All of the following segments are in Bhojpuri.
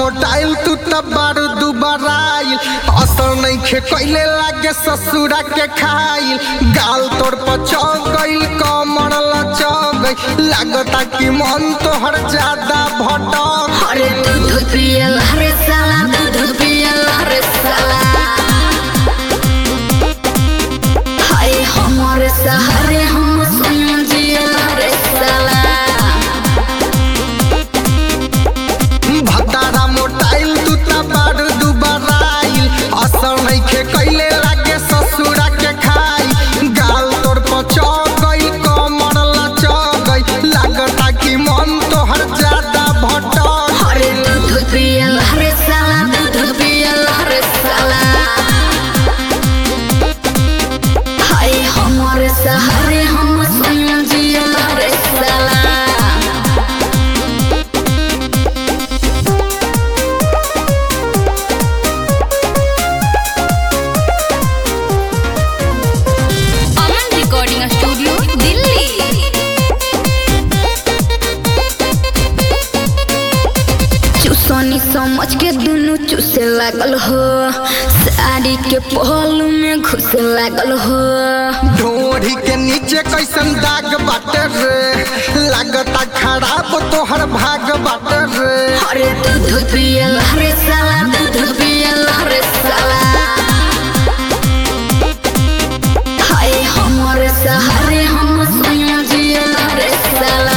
मोटाइल तू त बारू दुबराइल असर नइखे कइले लागे ससुरा के खाइल गाल तोड़ पचौ गइल कमर लचौ गइल लागता कि मन तोहर ज्यादा भटक अरे दूध पियल हरे साला दूध पियल हरे साला हाय हमारे सहारे हम सुन जियल हरे साला भतारा मोटाइल तू त बारू दुबराइल असर नइखे कइले लागे ससुरा के खाइल गाल तोड़ पचौ गइल कमर लचौ गइल लागता कि मन तोहर ज्यादा भटक अरे दूध पियल हरे साला दूध पियल हरे साला हाय हमारे सहारे हम सुन जियल हरे साला अमन रिकॉर्डिंग स्टूडियो दिल्ली चूसनी समझ के दुनू चूसे लागल हो साड़ी के पहलू में घुसे लागल हो ढोरी के नीचे कैसन दाग बाटे रे लागता खराब तोहर भाग बाटे रे अरे दूध पियल हरे साला दूध पियल हरे साला हाय हमारे सहारे हम सुन जियल हरे साला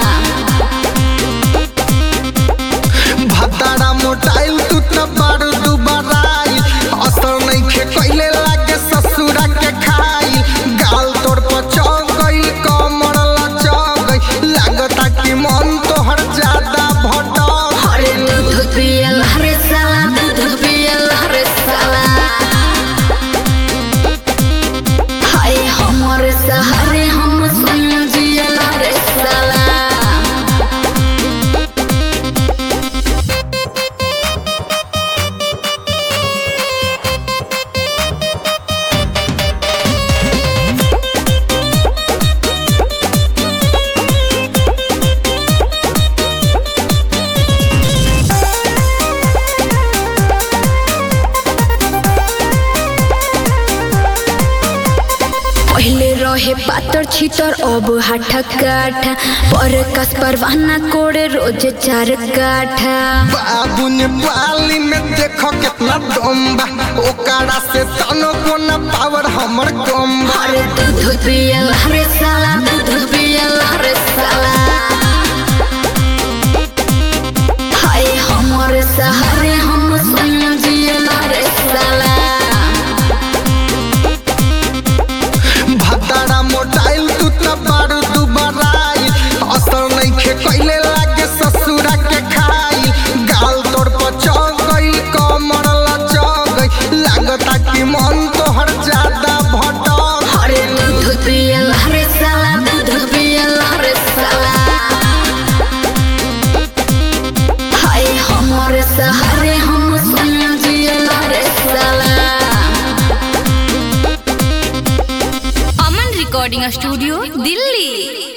भतारा मोटाइल तू त बारू दुबराइल असर नइखे कइले लागे ससुरा के खाइल गाल तोड़ पचौ गइल कमर लचौ गइल लागता कि मन तोहर ज्यादा भटक अरे दूध पियल हरे साला दूध पियल हरे साला हाय हमारे सहारे हम सुन जियल हरे साला पहले रहे पातर छितर अब हाथा काठा पर कस परवाना कोड़े रोज चार काठा बाबू ने पाली में देखो कितना दम बा ओकरा से तनो को न पावर हमर कम बा अरे दूध पियल हरे साला दूध पियल हरे साला हाय हमारे सहारे हम सुन जियल हरे साला भतारा मोटाइल तू त बारू दुबराइल असर नइखे कइले लागे ससुरा के खाइल गाल तोड़ पचौ गइल कमर लचौ गइल लागता कि मन तोहर ज्यादा भटक अरे दूध पियल हरे साला दूध पियल हरे साला हाय हमारे सहारे हम सुन जियल हरे साला अमन रिकॉर्डिंग स्टूडियो दिल्ली